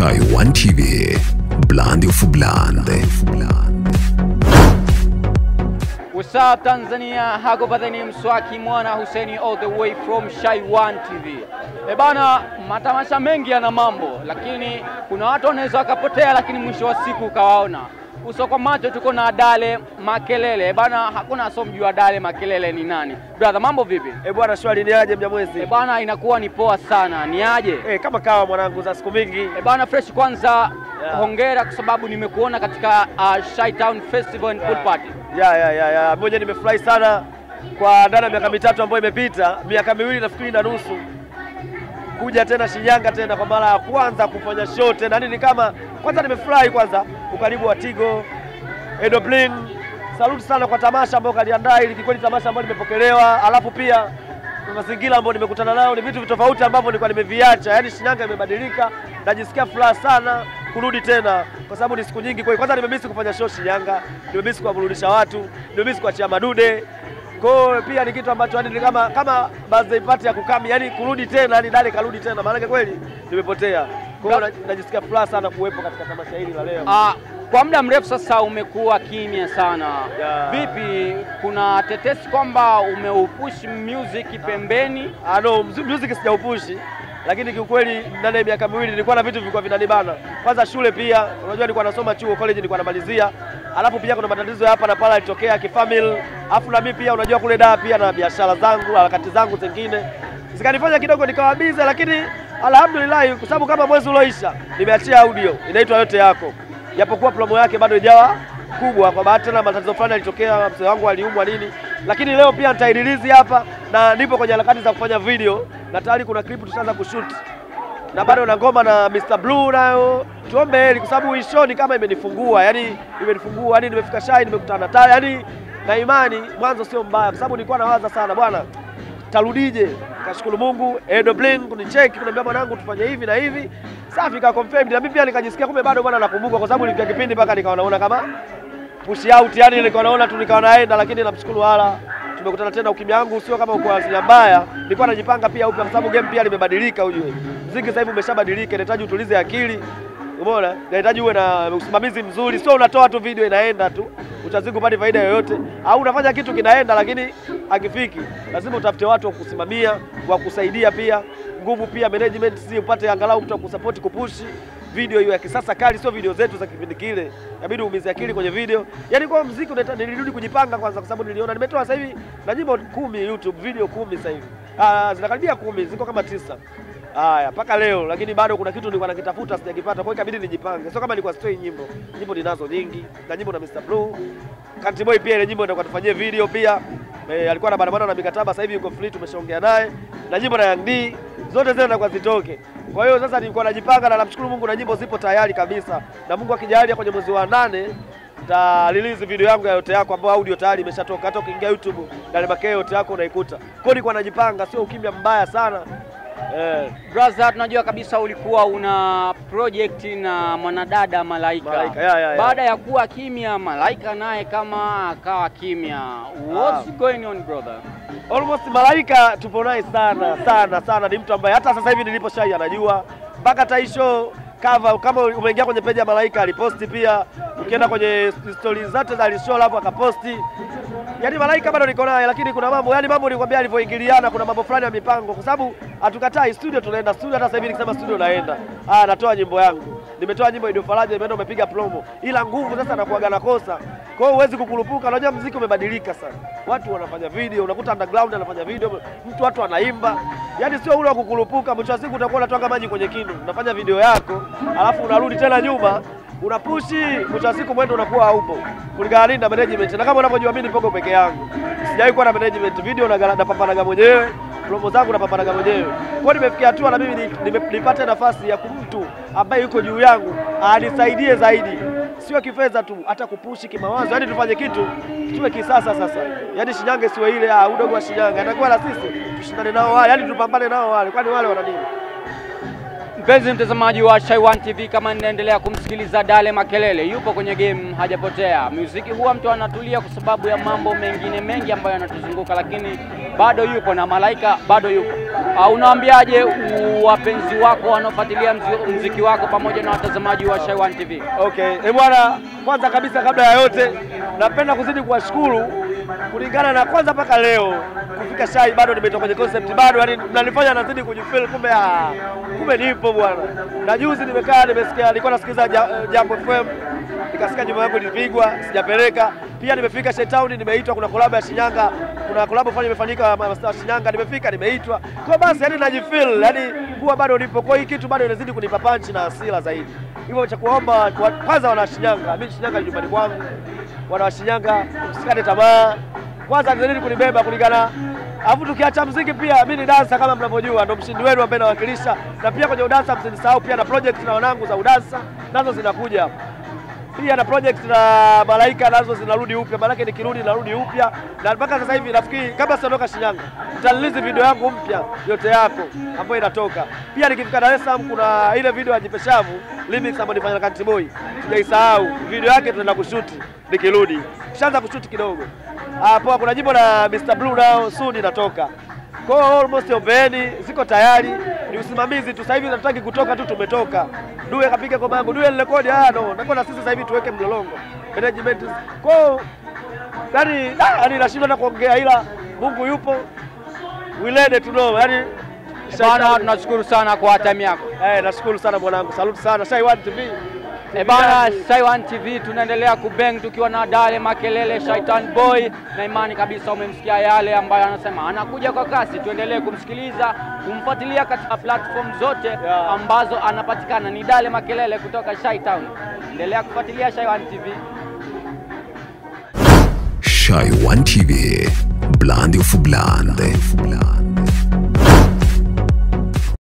Chai One TV, Blandi of Bland. What's up Tanzania, hako badhani mswaki mwana Huseni all the way from Shai One TV. E bana, matamasha mengi yana mambo, lakini kuna watu wanaweza wakapotea, lakini mwisho wa siku ukawaona uso kwa macho. Tuko na Dale Makelele. E bana, hakuna asomjua Dale Makelele ni nani. Brother, mambo vipi? Eh bwana, swali ni aje Mnyamwezi? E bana, inakuwa ni poa sana. Ni aje? Eh, kama kawa mwanangu za siku mingi. E bana, fresh kwanza Yeah. hongera kwa sababu nimekuona katika uh, Shai Town Festival and Pool Party. Ya ya ya ya, moja nimefurahi sana kwa ndani ya miaka mitatu ambayo imepita, miaka miwili nafikiri na nusu kuja tena Shinyanga tena kwa mara ya kwanza kufanya show tena. Yaani ni kama kwanza nimefurahi kwanza ukaribu wa Tigo, Edo Bling. Saluti sana kwa tamasha ambayo kaliandaa ili kweli tamasha ambayo nimepokelewa, alafu pia na mazingira ambayo nimekutana nayo ni vitu tofauti ambavyo nilikuwa nimeviacha. Yaani Shinyanga imebadilika, najisikia furaha sana kurudi tena kwa sababu ni siku nyingi. Kwa hiyo kwanza nimemisi kufanya show Shinyanga, nimemisi kuwaburudisha watu, nimemisi kuachia madude kwa hiyo pia ni kitu ambacho yani ni kama kama birthday party ya kukami, yani kurudi tena, yani Dale karudi tena, maanake kweli nimepotea. Kwa hiyo na- najisikia furaha sana kuwepo katika tamasha hili la leo. Ah, kwa muda mrefu sasa umekuwa kimya sana. Yeah. Vipi, kuna tetesi kwamba umeupush music pembeni? Ah, no, mzu- music sijaupushi, lakini kiukweli ndani ya miaka miwili nilikuwa na vitu vilikuwa vinanibana. Kwanza shule pia, unajua nilikuwa nasoma chuo college, nilikuwa namalizia, alafu pia kuna matatizo ya hapa na pale yalitokea kifamily, alafu na mimi pia unajua kule daa pia na biashara zangu, harakati zangu zingine zikanifanya kidogo nikawa bize, lakini alhamdulillah, kwa sababu kama mwezi ulioisha nimeachia audio inaitwa yote yako, japokuwa promo yake bado ijawa kubwa kwa bahati tena matatizo fulani yalitokea, mzee wangu aliumwa nini, lakini leo pia nitairilizi hapa na nipo kwenye harakati za kufanya video na tayari kuna clip tutaanza kushoot na bado na ngoma na Mr Blue nayo, tuombe heri kwa sababu hii show ni kama imenifungua, yani imenifungua, yani nimefika Shai, nimekutana na Taya, yani na imani mwanzo sio mbaya, kwa sababu nilikuwa nawaza sana bwana tarudije. Kashukuru Mungu, Edo Bling kunicheki kuniambia mwanangu tufanye hivi na hivi, safi ka confirmed, na mimi pia nikajisikia kumbe bado bwana nakumbuka, kwa sababu nilifika kipindi mpaka nikawa naona kama push out, yani nilikuwa naona tu nikawa naenda, lakini namshukuru wala tumekutana tena. Ukimya wangu sio kama uko asilia mbaya, nilikuwa najipanga pia upya, kwa sababu game pia limebadilika. Ujue mziki sasa hivi umeshabadilika, inahitaji utulize akili, umeona, inahitaji uwe na usimamizi mzuri, sio unatoa tu video inaenda tu, utazidi kupata faida yoyote, au unafanya kitu kinaenda lakini hakifiki. Lazima utafute watu wa kusimamia, wa kusaidia pia nguvu pia management, si upate angalau mtu wa kusupport kupushi video hiyo ya kisasa kali, sio video zetu za kipindi kile. Inabidi uumize akili kwenye video. Yaani kwa muziki unahitaji nilirudi kujipanga kwanza, kwa sababu niliona nimetoa sasa hivi na nyimbo kumi YouTube, video kumi sasa hivi. Ah, zinakaribia kumi, ziko kama tisa. Haya, mpaka leo lakini bado kuna kitu nilikuwa nakitafuta sijakipata, kwa hiyo ikabidi nijipange. Sio kama nilikuwa sitoi nyimbo. Nyimbo ninazo nyingi, na nyimbo na Mr Blue. Country Boy pia ile nyimbo ndio tufanyie video pia. E, alikuwa na barabara na mikataba, sasa hivi yuko free, tumeshaongea naye. Na nyimbo na Young D zote zile zinakuwa zitoke. Kwa hiyo sasa nilikuwa najipanga na namshukuru Mungu na nyimbo zipo tayari kabisa. Na Mungu akijalia kwenye mwezi wa nane ta release video yangu ya yote yako ambayo audio tayari imeshatoka. Hata ukiingia YouTube Dale Makeo yote yako unaikuta. Kwa hiyo nilikuwa najipanga, sio ukimya mbaya sana. Eh, Brother, tunajua kabisa ulikuwa una project na mwanadada Malaika. Malaika, ya, ya, ya. Baada ya kuwa kimya, Malaika naye kama akawa kimya. What's going on brother? almost Malaika tupo naye sana sana sana, ni mtu ambaye hata sasa hivi nilipo Shai anajua mpaka hata hii show cover, kama umeingia kwenye peji ya Malaika aliposti pia, ukienda kwenye stories zake za alishow hapo akaposti. Yaani Malaika bado niko naye, lakini kuna mambo yani mambo nilikwambia alivyoingiliana, kuna mambo fulani ya mipango, kwa sababu hatukatai studio, tunaenda studio. Hata sasa hivi nikisema studio naenda, ah, natoa nyimbo yangu, nimetoa nyimbo Ido Faraja, nimeenda umepiga promo, ila nguvu sasa nakuaga nakosa. Kwa hiyo huwezi kukurupuka, unajua muziki umebadilika sana, watu wanafanya video, unakuta underground anafanya video, mtu watu anaimba, yaani sio ule wa kukurupuka. Mwisho wa siku utakuwa unatwanga maji kwenye kinu, unafanya video yako alafu unarudi tena nyuma unapushi, mwisho wa siku mwendo unakuwa haupo kulingana na management, na kama unavyojua mimi nipogo peke yangu, sijawahi kuwa na management. Video na napambanaga mwenyewe, promo zangu napambanaga mwenyewe. Kwa hiyo nimefikia hatua na mimi ni- nime- nipate nafasi ya kumtu ambaye yuko juu yangu anisaidie zaidi, sio kifedha tu, hata kupushi kimawazo, yaani tufanye kitu tuwe kisasa sasa, yaani Shinyanga isiwe ile ah, udogo wa Shinyanga, atakuwa na sisi tushindane nao wale, yaani tupambane nao wale, kwani wale wana nini? Mpenzi mtazamaji wa Shai One TV, kama ninaendelea kumsikiliza Dale Makelele, yupo kwenye game, hajapotea. Muziki huwa mtu anatulia kwa sababu ya mambo mengine mengi ambayo yanatuzunguka, lakini bado yupo na Malaika bado yupo. Uh, unawaambiaje u- wapenzi wako wanaofuatilia mzi- mziki wako pamoja na watazamaji wa Shai One TV? Okay, eh bwana, kwanza kabisa kabla ya yote napenda kuzidi kuwashukuru kulingana na kwanza mpaka leo kufika Shai bado nimetoka kwenye concept bado, yani mnanifanya nazidi kujifeel, kumbe ah, kumbe nipo bwana. Na juzi nimekaa nimesikia, nilikuwa nasikiliza Ja- Jambo FM nikasikia nyumba yangu ilipigwa, sijapeleka. Pia nimefika Shai Town, nimeitwa, kuna kolabo ya Shinyanga, kuna kolabo fanya imefanyika mastaa wa Shinyanga, nimefika, nimeitwa. Kwa basi yani najifeel, yani kuwa bado nipo, kwa hii kitu bado inazidi kunipa punch na hasira zaidi. Hivyo cha kuomba wa- kwanza wana Shinyanga, mimi Shinyanga ni nyumbani kwangu, wana wa Shinyanga msikate tamaa, kwanza nizidi kunibeba kulingana Alafu tukiacha mziki pia mimi ni dansa kama mnavyojua, ndo mshindi wenu ambaye nawakilisha, na pia kwenye udansa msinisahau pia na project na wanangu za udansa nazo zinakuja pia na project na Malaika nazo zinarudi upya, maanake nikirudi narudi upya, na mpaka sasa hivi nafikiri kabla sijaondoka Shinyanga nitalilizi video yangu mpya yote yako ambayo inatoka. Pia nikifika Dar es Salaam kuna ile video ya Jipeshavu remix ambayo nifanya na Country Boy, sijaisahau video yake, tunaenda kushuti nikirudi, kishaanza kushuti kidogo hapo. Kuna jimbo la Mr Blue nao soon inatoka kwa hiyo almost ombeni ziko tayari, ni usimamizi tu. Sasa hivi nataki kutoka tu, tumetoka. Due kapiga kwa mangu, Due nirekodi, ah no, nako na sisi sasa hivi tuweke mlolongo management. Kwa hiyo yani, ah, yani nashindwa na kuongea, ila Mungu yupo, we let it know. Yani Bana, tunashukuru sana kwa time yako. eh, nashukuru sana mwanangu, salute sana Shai One TV. E bana, Shai One TV tunaendelea kubeng tukiwa na Dale Makelele Shaitan Boy, na imani kabisa umemsikia yale ambayo anasema, anakuja kwa kasi. Tuendelee kumsikiliza, kumfuatilia katika platform zote Yeah. ambazo anapatikana. Ni Dale Makelele kutoka Shai Town. Endelea kufuatilia Shai One TV. Shy One TV, Blonde of Blonde.